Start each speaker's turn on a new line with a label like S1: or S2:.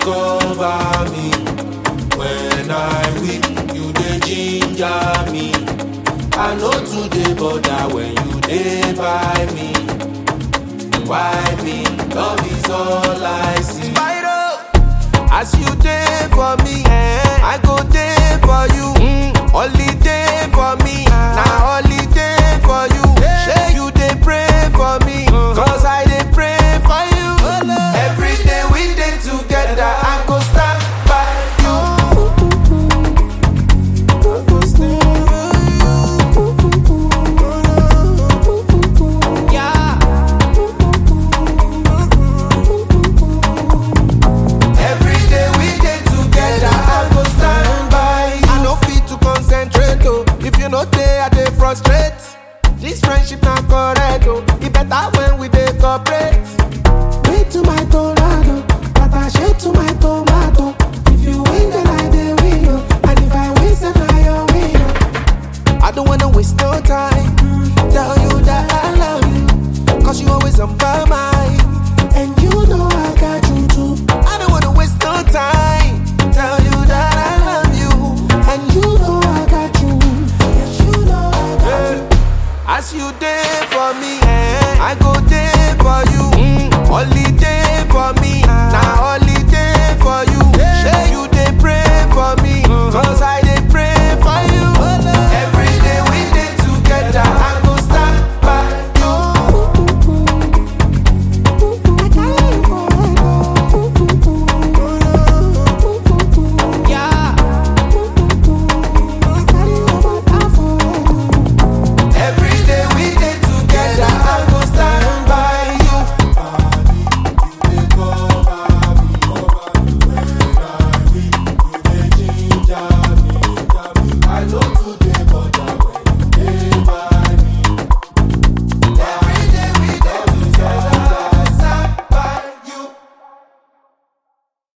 S1: cover me. When I weak, you dey ginger me. I know today bother when you dey by me. Why me? Love is all I see. As you dey for me, I go dey for you. Holiday for me, na holiday for you. Shey you dey pray for me, cause I dey pray for you. Every day we dey together, I go stand by you. Yeah. Every day we dey together, I go stand by you. I no fit to concentrate oh. If you no dey, I dey frustrate. This friendship na correct oh. E better when we dey cooperate.
S2: Wait to my tornado, attaché to my tomato. If you win, then I dey win, oh. and if I win, then I your win. oh.
S1: I don't wanna waste no time. Tell you that I love you, cause you always on my mind.
S2: And you know I got you too.
S1: I don't wanna waste no time. Tell you that I love you.
S2: And you know I got you. Yes, you know I got you.
S1: As you day for me, I go day for you. Holiday for me, now holiday for you. Say you dey pray for me, cause